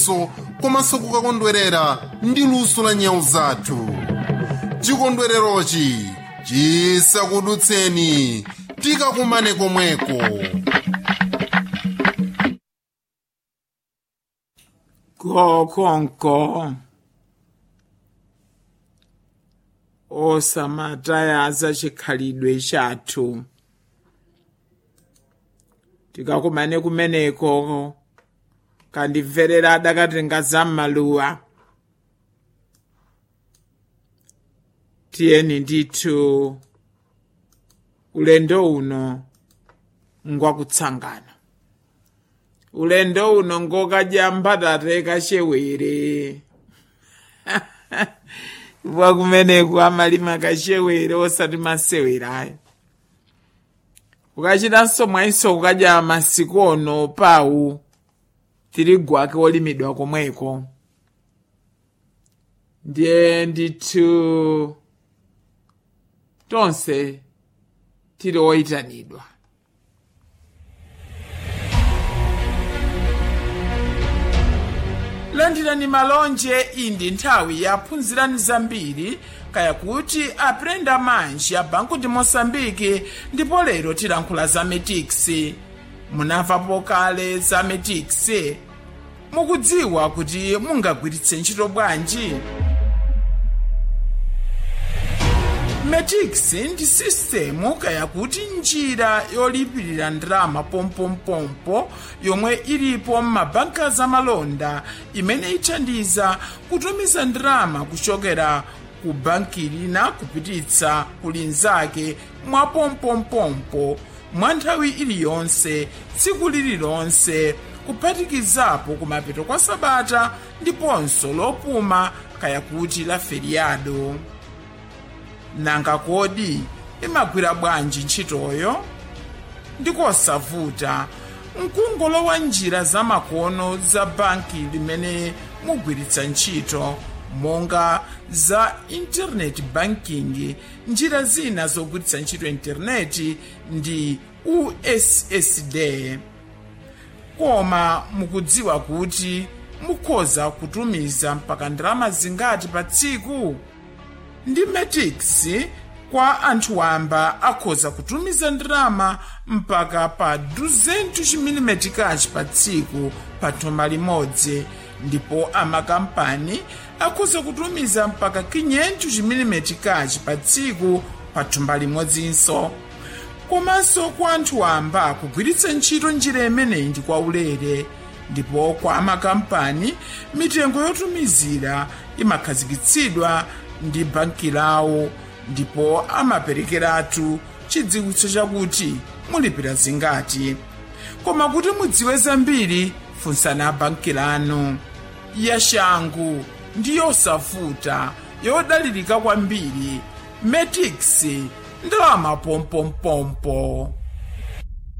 so komanso kukakondwerera ndi luso la nyau zathu chikondwererochi chisakudutseni tikakumane komweko kokonko osamatayaza chikhalidwe chathu tikakumane kumeneko kandimverera adakatenga zam'maluwa tiyeni ndithu ulendo uno ngwakutsangana ulendo uno ngokadya mbatate kachewere wakumeneku amalima kachewere osati masewerayo ukachitanso mwaiso kukadya masiku ono pawu tirigu ake olimidwa komweko ndiye ndithu tonse tili oyitanidwa landirani malonje iyi ndi nthawi yaphunzirani zambiri kaya kuti aprenda manji ya banku ndi mosambiki ndipo lero tilankhula za metiksi munamvapo kale za metiksi mukudziwa kuti mungagwiritse ntchito bwanji metix ndi sistemu kaya kuti njira yolipirira ndalama pompompompo yomwe ilipo m'mabanka zamalonda imene ithandiza kutumiza ndalama kuchokera ku banki lina kupititsa ku linzake mwa pompompompo mwa nthawi iliyonse tsiku lililonse kuphatikizapo kumapeto kwa sabata ndiponso lopuma kaya kuti la feriado nanga kodi imagwira bwanji ntchitoyo ndikosavuta mkungolowa njira zamakono za banki limene mugwiritsa ntchito monga za internet banking njira zina zogwiritsa ntchito intaneti ndi ussd koma mukudziwa kuti mukhoza kutumiza mpaka ndalama zingati pa tsiku ndi metix kwa anthu wamba akhoza kutumiza ndalama mpaka pa 200 chimilimetikachi pa tsiku pa thumba limodzi ndipo amakampani akhoza kutumiza mpaka 500 chimilimetikachi pa tsiku pa thumba limodzinso komanso kwa anthu wamba kugwiritsa ntchito njira imeneyi ndi kwaulere ndipo kwa amakampani mitengo yotumizira imakhazikitsidwa ndi banki lawo ndipo amaperekeratu chidziwitso chakuti mulipira zingati koma kuti mudziwe zambiri funsani banki lanu yashangu ndi yosavuta yodalirika kwambiri metix ndalama pompompompo